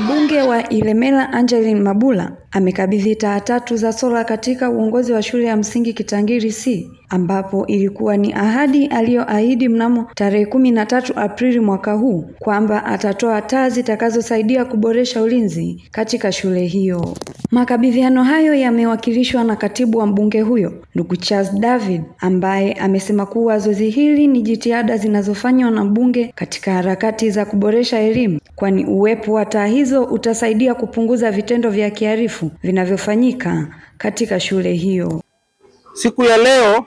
Mbunge wa Ilemela Angeline Mabula amekabidhi taa tatu za sola katika uongozi wa shule ya msingi Kitangiri C ambapo ilikuwa ni ahadi aliyoahidi mnamo tarehe kumi na tatu Aprili mwaka huu kwamba atatoa taa zitakazosaidia kuboresha ulinzi katika shule hiyo. Makabidhiano hayo yamewakilishwa na katibu wa mbunge huyo ndugu Charles David ambaye amesema kuwa zoezi hili ni jitihada zinazofanywa na mbunge katika harakati za kuboresha elimu kwani uwepo wa taa hizo utasaidia kupunguza vitendo vya kiharifu vinavyofanyika katika shule hiyo. Siku ya leo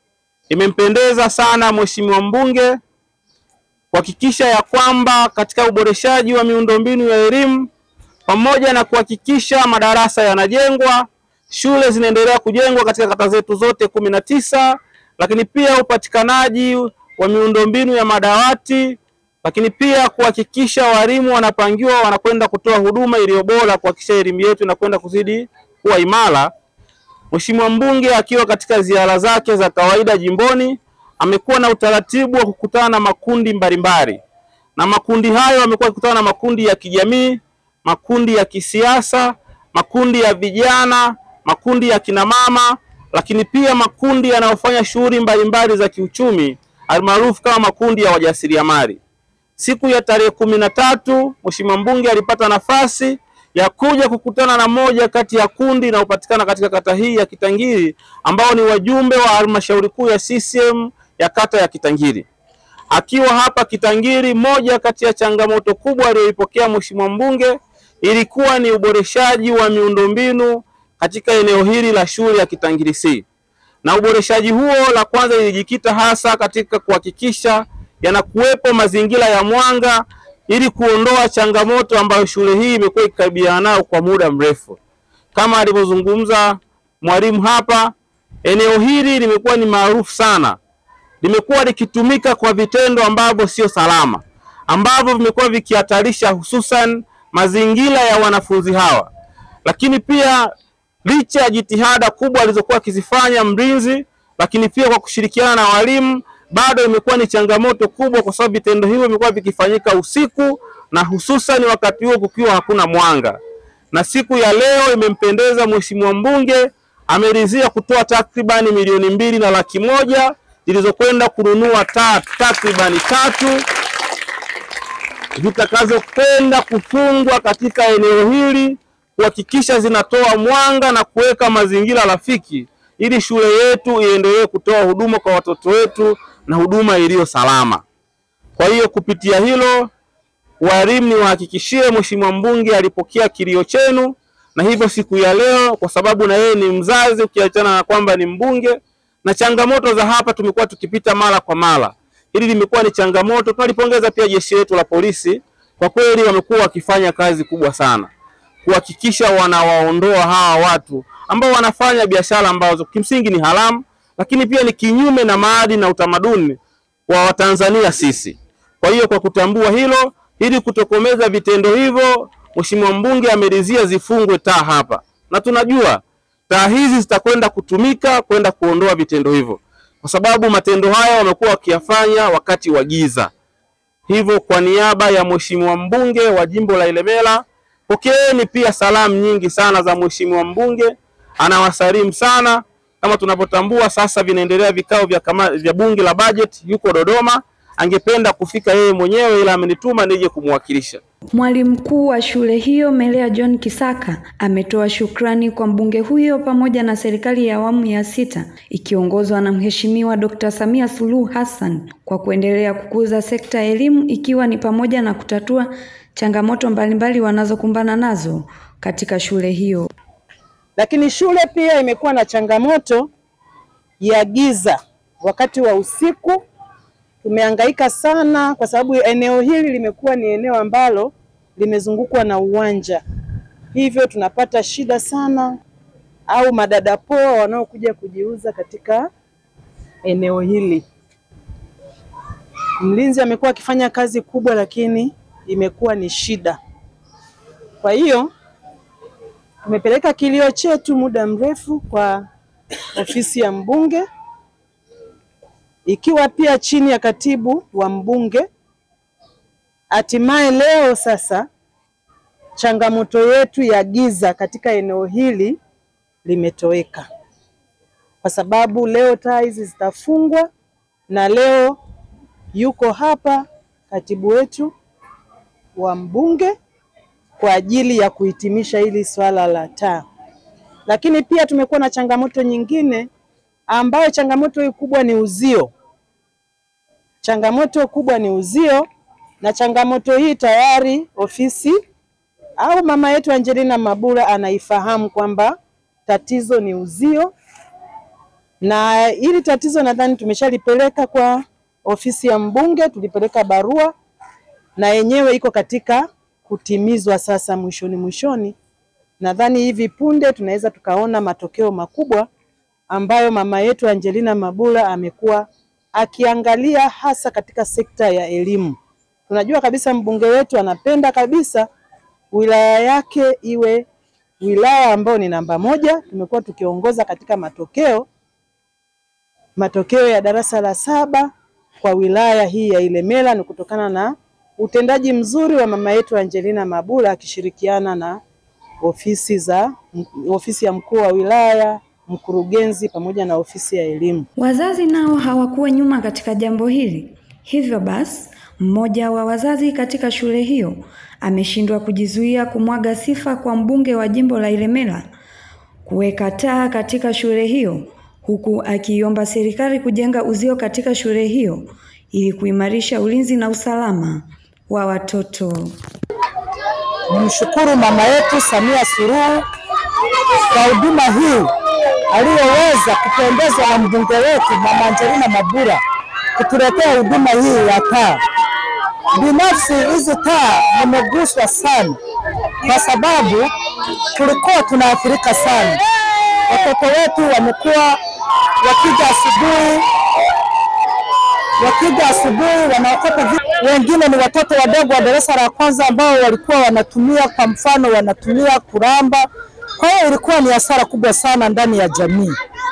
imempendeza sana mheshimiwa mbunge kuhakikisha ya kwamba katika uboreshaji wa miundombinu ya elimu pamoja na kuhakikisha madarasa yanajengwa, shule zinaendelea kujengwa katika kata zetu zote kumi na tisa, lakini pia upatikanaji wa miundombinu ya madawati, lakini pia kuhakikisha walimu wanapangiwa wanakwenda kutoa huduma iliyo bora, kuhakikisha elimu yetu inakwenda kuzidi kuwa imara. Mheshimiwa mbunge akiwa katika ziara zake za kawaida jimboni amekuwa na utaratibu wa kukutana na makundi mbalimbali, na makundi hayo amekuwa akikutana na makundi ya kijamii, makundi ya kisiasa, makundi ya vijana, makundi ya kinamama, lakini pia makundi yanayofanya shughuli mbalimbali za kiuchumi almaarufu kama makundi ya wajasiriamali. Siku ya tarehe kumi na tatu Mheshimiwa mbunge alipata nafasi ya kuja kukutana na moja kati ya kundi linalopatikana katika kata hii ya Kitangiri ambao ni wajumbe wa halmashauri kuu ya CCM ya kata ya Kitangiri. Akiwa hapa Kitangiri, moja kati ya changamoto kubwa aliyoipokea Mheshimiwa mbunge ilikuwa ni uboreshaji wa miundombinu katika eneo hili la shule ya Kitangiri C. Na uboreshaji huo, la kwanza ilijikita hasa katika kuhakikisha yanakuwepo mazingira ya mwanga ili kuondoa changamoto ambayo shule hii imekuwa ikikabiliana nayo kwa muda mrefu. Kama alivyozungumza mwalimu hapa, eneo hili limekuwa ni maarufu sana, limekuwa likitumika kwa vitendo ambavyo sio salama, ambavyo vimekuwa vikihatarisha hususan mazingira ya wanafunzi hawa. Lakini pia licha ya jitihada kubwa alizokuwa akizifanya mlinzi, lakini pia kwa kushirikiana na walimu bado imekuwa ni changamoto kubwa, kwa sababu vitendo hivyo vimekuwa vikifanyika usiku na hususan wakati huo kukiwa hakuna mwanga. Na siku ya leo imempendeza mheshimiwa mbunge, ameridhia kutoa takribani milioni mbili na laki moja zilizokwenda kununua taa takribani tatu zitakazokwenda kufungwa katika eneo hili kuhakikisha zinatoa mwanga na kuweka mazingira rafiki ili shule yetu iendelee kutoa huduma kwa watoto wetu na huduma iliyo salama. Kwa hiyo kupitia hilo, walimu niwahakikishie, mheshimiwa mbunge alipokea kilio chenu, na hivyo siku ya leo, kwa sababu na yeye ni mzazi, ukiachana na kwamba ni mbunge, na changamoto za hapa tumekuwa tukipita mara kwa mara, hili limekuwa ni changamoto. Tunalipongeza pia jeshi letu la polisi, kwa kweli wamekuwa wakifanya kazi kubwa sana kuhakikisha wanawaondoa hawa watu ambao wanafanya biashara ambazo kimsingi ni haramu, lakini pia ni kinyume na maadili na utamaduni wa Watanzania sisi. Kwa hiyo kwa kutambua hilo, ili kutokomeza vitendo hivyo, mheshimiwa mbunge ameridhia zifungwe taa hapa, na tunajua taa hizi zitakwenda kutumika kwenda kuondoa vitendo hivyo, kwa sababu matendo haya wamekuwa wakiyafanya wakati wa giza. Hivyo kwa niaba ya mheshimiwa mbunge wa jimbo la Ilemela, pokeeni pia salamu nyingi sana za mheshimiwa mbunge, anawasalimu sana. Kama tunavyotambua sasa vinaendelea vikao vya, kama, vya bunge la bajeti, yuko Dodoma, angependa kufika yeye mwenyewe, ila amenituma nije kumwakilisha. Mwalimu mkuu wa shule hiyo Melea John Kisaka ametoa shukrani kwa mbunge huyo pamoja na serikali ya awamu ya sita ikiongozwa na Mheshimiwa Dr. Samia Suluhu Hassan kwa kuendelea kukuza sekta ya elimu ikiwa ni pamoja na kutatua changamoto mbalimbali wanazokumbana nazo katika shule hiyo. Lakini shule pia imekuwa na changamoto ya giza wakati wa usiku. Tumehangaika sana kwa sababu eneo hili limekuwa ni eneo ambalo limezungukwa na uwanja, hivyo tunapata shida sana, au madada poa wanaokuja kujiuza katika eneo hili. Mlinzi amekuwa akifanya kazi kubwa, lakini imekuwa ni shida. Kwa hiyo tumepeleka kilio chetu muda mrefu kwa ofisi ya mbunge ikiwa pia chini ya katibu wa mbunge. Hatimaye leo sasa changamoto yetu ya giza katika eneo hili limetoweka, kwa sababu leo taa hizi zitafungwa, na leo yuko hapa katibu wetu wa mbunge kwa ajili ya kuhitimisha hili swala la taa. Lakini pia tumekuwa na changamoto nyingine ambayo changamoto hii kubwa ni uzio. Changamoto kubwa ni uzio, na changamoto hii tayari ofisi au mama yetu Angelina Mabula anaifahamu kwamba tatizo ni uzio, na hili tatizo nadhani tumeshalipeleka kwa ofisi ya mbunge, tulipeleka barua na yenyewe iko katika kutimizwa sasa mwishoni mwishoni. Nadhani hivi punde tunaweza tukaona matokeo makubwa ambayo mama yetu Angelina Mabula amekuwa akiangalia hasa katika sekta ya elimu. Tunajua kabisa mbunge wetu anapenda kabisa wilaya yake iwe wilaya ambayo ni namba moja. Tumekuwa tukiongoza katika matokeo matokeo ya darasa la saba kwa wilaya hii ya Ilemela ni kutokana na utendaji mzuri wa mama yetu Angelina Mabula akishirikiana na ofisi za ofisi ya mkuu wa wilaya, mkurugenzi pamoja na ofisi ya elimu. Wazazi nao hawakuwa nyuma katika jambo hili. Hivyo basi, mmoja wa wazazi katika shule hiyo ameshindwa kujizuia kumwaga sifa kwa mbunge wa jimbo la Ilemela kuweka taa katika shule hiyo, huku akiiomba serikali kujenga uzio katika shule hiyo ili kuimarisha ulinzi na usalama wa watoto. Nimshukuru mama yetu Samia Suluhu kwa huduma hii aliyoweza kupendezwa na mbunge wetu mama Angelina Mabula kutuletea huduma hii ya taa. Binafsi hizi taa nimeguswa sana, kwa sababu tulikuwa tunaathirika sana. Watoto wetu wamekuwa wakija asubuhi wakija asubuhi wanaokota vitu. Wengine ni watoto wadogo wa darasa la kwanza ambao walikuwa wanatumia, kwa mfano, wanatumia kuramba. Kwa hiyo ilikuwa ni hasara kubwa sana ndani ya jamii.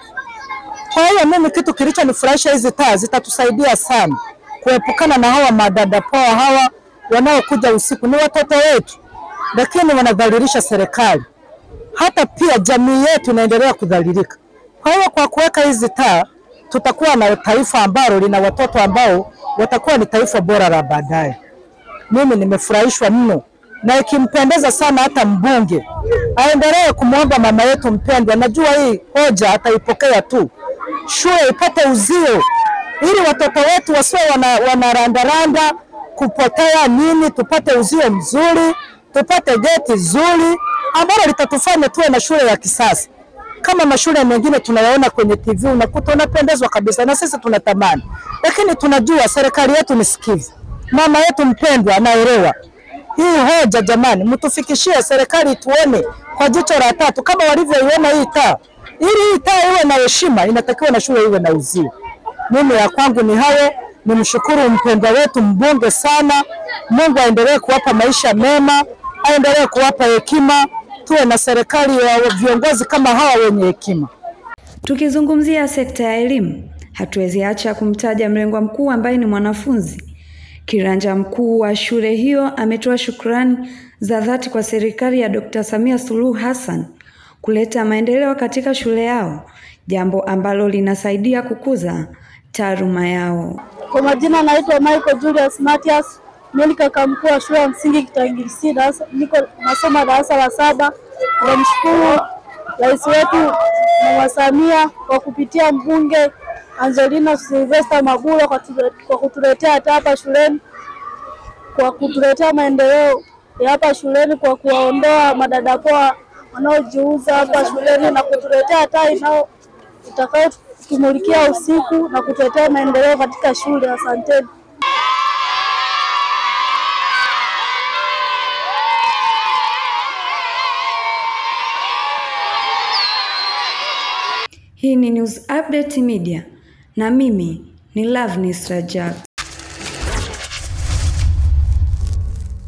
Kwa hiyo mimi, kitu kilichonifurahisha, hizi taa zitatusaidia sana kuepukana na hawa madada poa hawa wanaokuja usiku. Ni watoto wetu, lakini wanadhalilisha serikali, hata pia jamii yetu inaendelea kudhalilika. Kwa hiyo kwa kuweka hizi taa tutakuwa na taifa ambalo lina watoto ambao watakuwa ni taifa bora la baadaye. Mimi nimefurahishwa mno, na ikimpendeza sana hata mbunge aendelee kumwomba mama yetu mpendwa. Najua hii hoja ataipokea tu, shule ipate uzio ili watoto wetu wasiwe wanarandaranda wana kupotea nini, tupate uzio mzuri, tupate geti zuri ambalo litatufanya tuwe na shule ya kisasa kama mashule mengine tunayaona kwenye TV, unakuta unapendezwa kabisa, na sisi tunatamani, lakini tunajua serikali yetu ni sikivu, mama yetu mpendwa anaelewa hii hoja. Jamani, mtufikishie serikali, tuone kwa jicho la tatu kama walivyoiona hii taa. Ili hii taa iwe na heshima, inatakiwa na shule iwe na uzio. Mimi ya kwangu ni hayo. Nimshukuru mpendwa wetu mbunge sana. Mungu aendelee kuwapa maisha mema, aendelee kuwapa hekima tuwe na serikali ya viongozi kama hawa wenye hekima. Tukizungumzia sekta ya elimu, hatuwezi acha kumtaja mlengwa mkuu ambaye ni mwanafunzi. Kiranja mkuu wa shule hiyo ametoa shukrani za dhati kwa serikali ya Dr. Samia Suluhu Hassan kuleta maendeleo katika shule yao, jambo ambalo linasaidia kukuza taaluma yao. Kwa majina naitwa Michael Julius Matias, mimi ni kaka mkuu wa shule ya msingi Kitangiri C, niko nasoma darasa la saba. Tunamshukuru rais wetu Mama Samia kwa kupitia mbunge Angelina Sylvester Mabula kwa kutuletea taa hapa shuleni, kwa kutuletea maendeleo ya hapa shuleni, kwa kuwaondoa madada poa wanaojiuza hapa shuleni na kutuletea taa inao itakayotumulikia usiku na kutuletea maendeleo katika shule. Asanteni. Hii ni News Update Media na mimi ni Loveness Rajab.